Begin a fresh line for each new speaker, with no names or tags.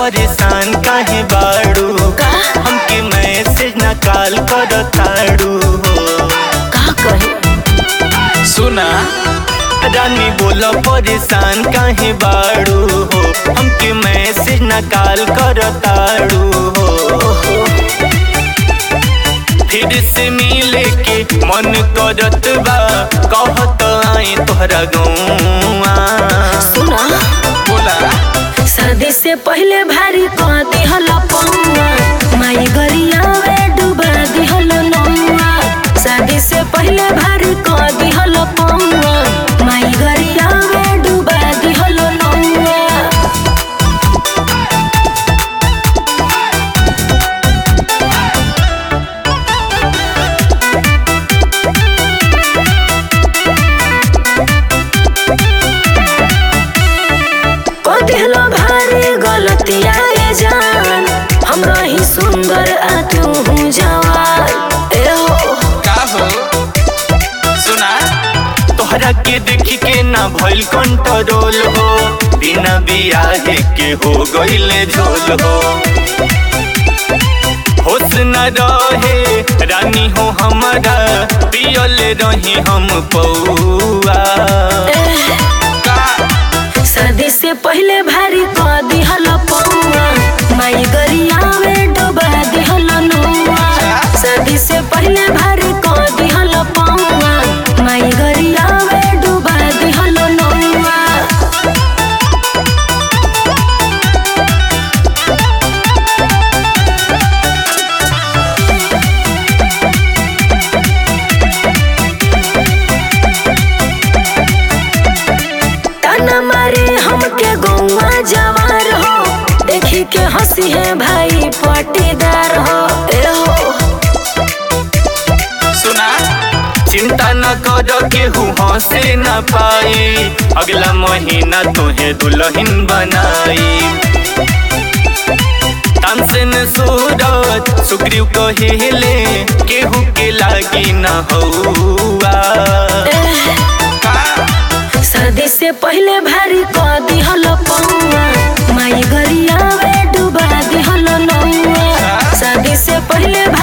परेशान काहे बाड़ू
का
हमके मैसेज न कॉल कर ताड़ू हो
का कही
सुना
रानी बोला परेशान काहे बाड़ू हो हमके मैसेज न कॉल कर ताड़ू हो फिर से मिले के मन करत बा कहत आई तोहरा गौआ
सुना
बोला
शादी से पहले भारी कह दिहल पौआ माई गरिया में डुबा दिहल नौआ शादी से पहले भारी कह दिहल पौआ माई गरिया में डुबा दिहल नौआ को दिहलो भारी गलतिया ए जान हमरा ही सुंदर आ तू हूँ जवान ए हो
का हो सुना
तोहरा के देख के ना भइल कंट्रोल हो बिना बियाहे के हो गइले झोल हो होश न रहे रानी हो हमारा पियल रही हम पौआ
का
शादी से पहले भारी कह दिहल पौआ माई गरिया में डुबा दिहल नौआ शादी से पहले भारी कह दिहल पौआ माई गरिया में डुबा दिहल नौआ ताना मारे हमके गौवा जवार हो देखी के हंसी है भाई पटीदार हो ए हो
सुना
चिंता न कर केहू हंसे न पाई अगला महीना तुहे दुल्हन बनाई तानसेन सूरज सुग्रीव कहिले केहू के लागी न हौआ
का
शादी से पहले भारी कह दिहल पौआ माई गरिया में डुबा दिहल नौआ शादी से पहले